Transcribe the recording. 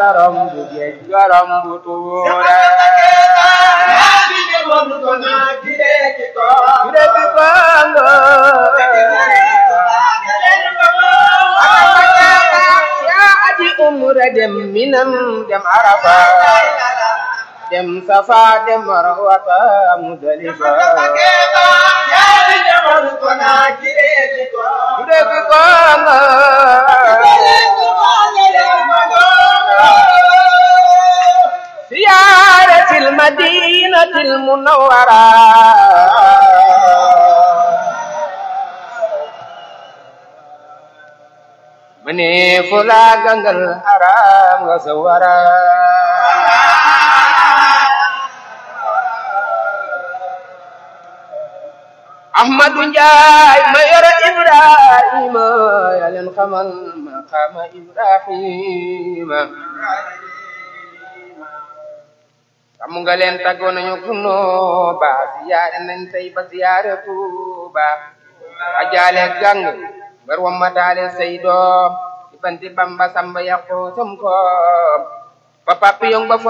romb géej nga romb tuure Gide bi kongo yaa aji umra dem minam dem arafa dem safa dem marwata mudalifa Gide bi kongo siyaaratil madinatil munawwara mane fula gangal haram nga sawara Ahmadu Njaay ma yore Ibrahima yaa leen xamal maqaama Ibrahima xam nga leen tàggoo nañu kuno ba siyaare nañ tey ba siyaare Tuuba ajaale gang bar wa mataale say doom ci banti Bamba Samba yàqu sam ko ba papi yong ba